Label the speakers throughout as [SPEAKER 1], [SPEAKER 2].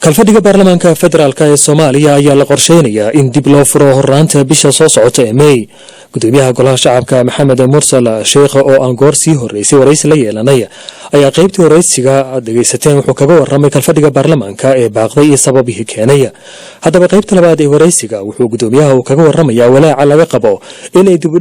[SPEAKER 1] kalfadhiga baarlamaanka federaalk ee soomaaliya ayaa la qorsheynayaa in dib loo furo horraanta bisha soo socota ee mey gudoomiyaha golaha shacabka maxamed mursal sheekh oo aan goor sii horreysay waraysi la yeelanay ayaa qaybtii waraysiga aad dhegaysateen wuxuu kaga warramay kalfadhiga baarlamaanka ee baaqday iyo sababihii keenay haddaba qaybta labaad ee waraysiga wuxuu gudoomiyaha uu kaga warramayaa walaaca laga qabo inay dib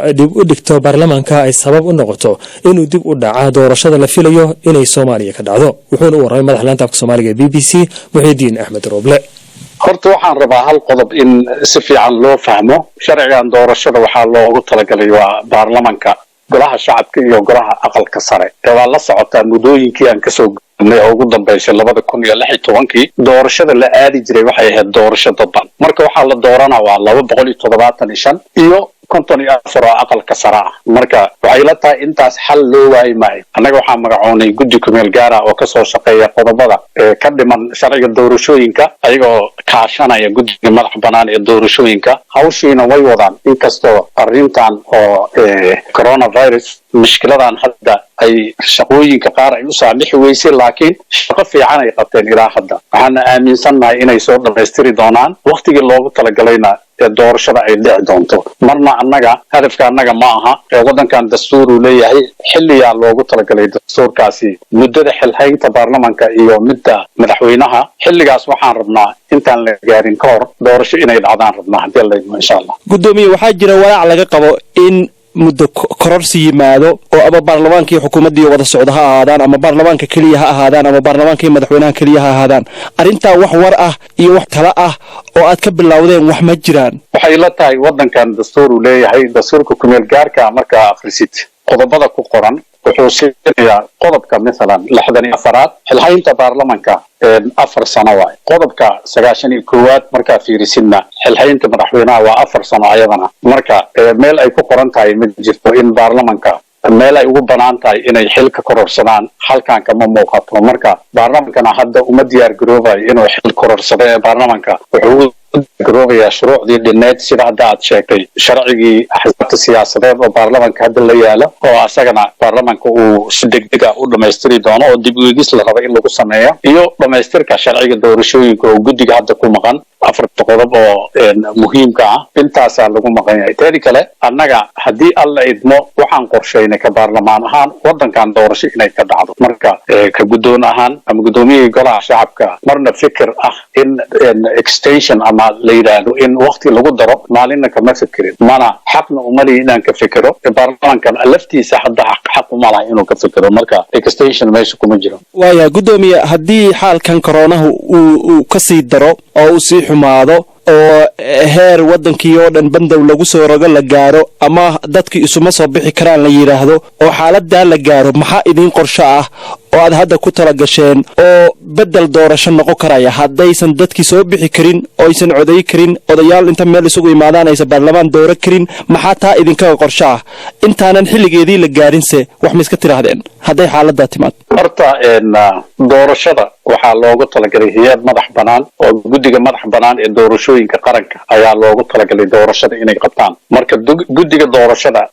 [SPEAKER 1] u dhigto baarlamaanka ay sabab u noqoto inuu dib u dhaca doorashada la filayo inay soomaaliya ka dhacdo wuxuuna u warramay madax laanta afka soomaaliga ee b b c muxiidiin axmed rooble
[SPEAKER 2] horta waxaan rabaa hal qodob in si fiican loo fahmo sharcigan doorashada waxaa loogu talagalay waa baarlamanka golaha shacabka iyo golaha aqalka sare ee waa la socotaa muddooyinkii aan kasoo gudubnay oo ugu dambaysay labada kun iyo lix iyo tobankii doorashada la aadi jiray waxay ahayd doorasho dadban marka waxaa la dooranaa waa laba boqol iyo toddobaatan iyo shan iyo konton iyo afar oo aqalka sare ah marka waxay la tahay intaas xal loo waayi maayo annaga waxaa magacoonay guddi kumeel gaara oo kasoo shaqeeya qodobada ee ka dhiman sharciga doorashooyinka ayagoo kaashanaya guddiga madax banaan ee doorashooyinka hawshiina way wadaan inkastoo arrintan oo coronavirus mushkiladan hadda ay shaqooyinka qaar ay u saamixi weysay laakiin shaqo fiican ay qabteen ilaa hadda waxaana aaminsannahay inay soo dhammaystiri doonaan wakhtigii loogu talagalayna ee doorashada ay dhici doonto marna annaga hadafka annaga ma aha ee waddankan dastuur uu leeyahay xilliyaa loogu talagalay dastuurkaasi muddada xilhaynta baarlamanka iyo midda madaxweynaha xilligaas waxaan rabnaa intaan la gaarin ka hor doorasho inay dhacdaan rabnaa haddii laydmo insha allah
[SPEAKER 3] gudoomiye waxaa jira walaac laga qabo in muddo kororsi yimaado oo ama baarlamaankii xukuumaddii wada socda ha ahaadaan ama baarlamaanka keliya ha ahaadaan ama baarlamaankii madaxweynaha keliya ha ahaadaan arrintaa wax war ah iyo wax tala ah oo aad ka bilowdeen wax ma jiraan
[SPEAKER 2] waxay la tahay waddankan dastuur uu leeyahay dastuurka kumeel gaarka markaa akhrisid qodobada ku qoran wuxuu siinayaa qodobka mathalan lixdan iyo afaraad xilhaynta baarlamanka afar sano waay qodobka sagaashan iyo koowaad markaa fiirisidna xilhaynta madaxweynaha waa afar sano ayadana marka meel ay ku qoran tahay ma jirto in baarlamanka meel ay ugu banaan tahay inay xil ka kororsadaan halkan kama muuqato marka baarlamankana hadda uma diyaar garoobayo inuu xil kororsado ee baarlamanka wuxuu garoobayaa shuruucdii dhineed sida hadda aad sheegtay sharcigii axsaabta siyaasadeed oo baarlamanka hadda la yaalo oo asagana baarlamanka uu si degdeg ah u dhammaystiri doono oo dib u eegis la raba in lagu sameeyo iyo dhammaystirka sharciga doorashooyinka oo guddiga hadda ku maqan afarta qodob oo muhiimka ah intaasaa lagu maqan yahay teedi kale annaga haddii alla idmo waxaan qorshaynay ka baarlamaan ahaan waddankan doorasho inay ka dhacdo marka ka guddoon ahaan ama guddoomiyihii golaha shacabka marna fikir ah in extension ama la yidhaahdo in wakti lagu daro maalinna kama fikirin mana xaqna umalihi inaan ka fikiro baarlamankan laftiisa hadda xaq uma laha inuu ka fikiro marka extension meesha kuma jiro
[SPEAKER 3] waaya guddoomiye haddii xaalkan koronahu uu uu ka sii daro oo uu sii xumaado oo heer waddankii oo dhan bandow lagu soo rogo la gaaro ama dadkii isuma soo bixi karaan la yidhaahdo oo xaaladaa la gaaro maxaa idiin qorsho ah oo aad hadda ku tala gasheen oo beddel doorasho noqon karaya haddaysan dadkii soo bixi karin oo aysan coday karin odayaal inta meel isugu imaadaan aysan baarlamaan dooro karin maxaa taa idinkaga qorsho ah intaanan xilligeedii la gaarinse wax ma iska tidhaahdeen hadday xaaladaa timaad
[SPEAKER 2] horta doorashada waxaa loogu talagalay hay-ad madax bannaan oo guddiga madax bannaan ee doorashooyinka qaranka ayaa loogu talagalay doorashada inay qabtaan marka guddiga doorashada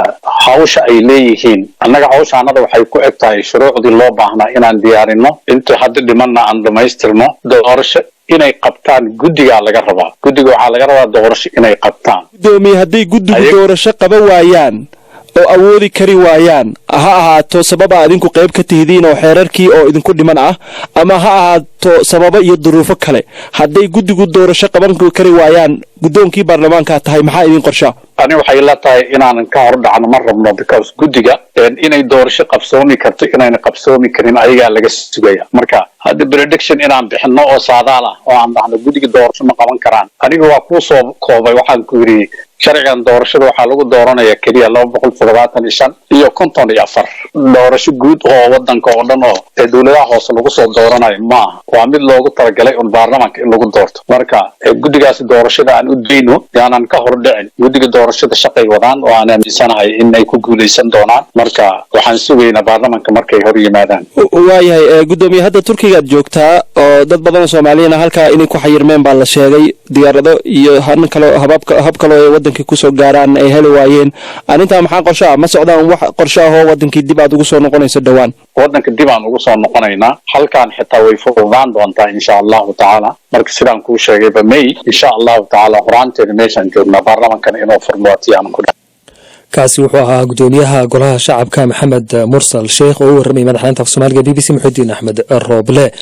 [SPEAKER 2] hawsha ay leeyihiin annaga hawshaanada waxay ku eg tahay shuruucdii loo baahnaa inaan diyaarino inta hadda dhimanna aan dhammaystirno doorasho inay qabtaan guddigaa laga rabaa guddiga waxaa laga rabaa doorasho inay qabtaan
[SPEAKER 3] gudoomiye hadday guddigu doorasho qaba waayaan oo awoodi kari waayaan ha ahaato sababa adinku qayb ka tihidiin oo xeerarkii oo idinku dhiman ah ama ha ahaato sababo iyo duruufo kale hadday guddigu doorasho qaban kari waayaan guddoonkii baarlamaankaa tahay maxaa idiin qorshaa
[SPEAKER 2] ani waxay la tahay inaanan ka hor dhacno ma rabno because guddiga inay doorasho qabsoomi karto inayna qabsoomi karin ayagaa laga sugaya marka hadda prediction inaan bixino oo saadaal ah oo aan dhahno guddiga doorasho ma qaban karaan aniga waa kuu soo koobay waxaan ku yidhi sharcigan doorashada waxaa lagu dooranaya keliya laba boqol toddobaatan iyo shan iyo konton iyo afar doorasho guud oo waddanka oo dhan oo ee dowladaha hoose lagu soo dooranayo ma aha waa mid loogu talagalay un baarlamanka in lagu doorto marka guddigaasi doorashada aan u dayno yaanan ka hor dhicin guddiga doorashada shaqay wadaan oo aan aaminsanahay in ay ku guulaysan doonaan marka waxaan sugaynaa baarlamanka markay hor yimaadaan
[SPEAKER 3] waayahay guddoomiye hadda turkigaad joogtaa oo dad badan oo soomaaliyana halkaa inay ku xayirmeen baa la sheegay diyaarado iyo han kale hababka hab kaloo ay wadankii kusoo gaaraan ay heli waayeen arrintaa maxaa qorsho ah ma socdaan wax qorsho ah oo wadankii dib aad ugu soo noqonayso dhowaan
[SPEAKER 2] waddanka dib aan ugu soo noqonaynaa halkan xitaa way fududaan doontaa insha allahu tacaala marka sidaan kuu sheegayba may insha allahu tacaala horaanteeda meeshaan joognaa baarlamankan inuu furmo watiyaan ku
[SPEAKER 1] kaasi wuxuu ahaa gudoomiyaha golaha shacabka maxamed mursal sheekh oo u warramay madaxweynta af soomaaliga b b c muxudiin axmed rooble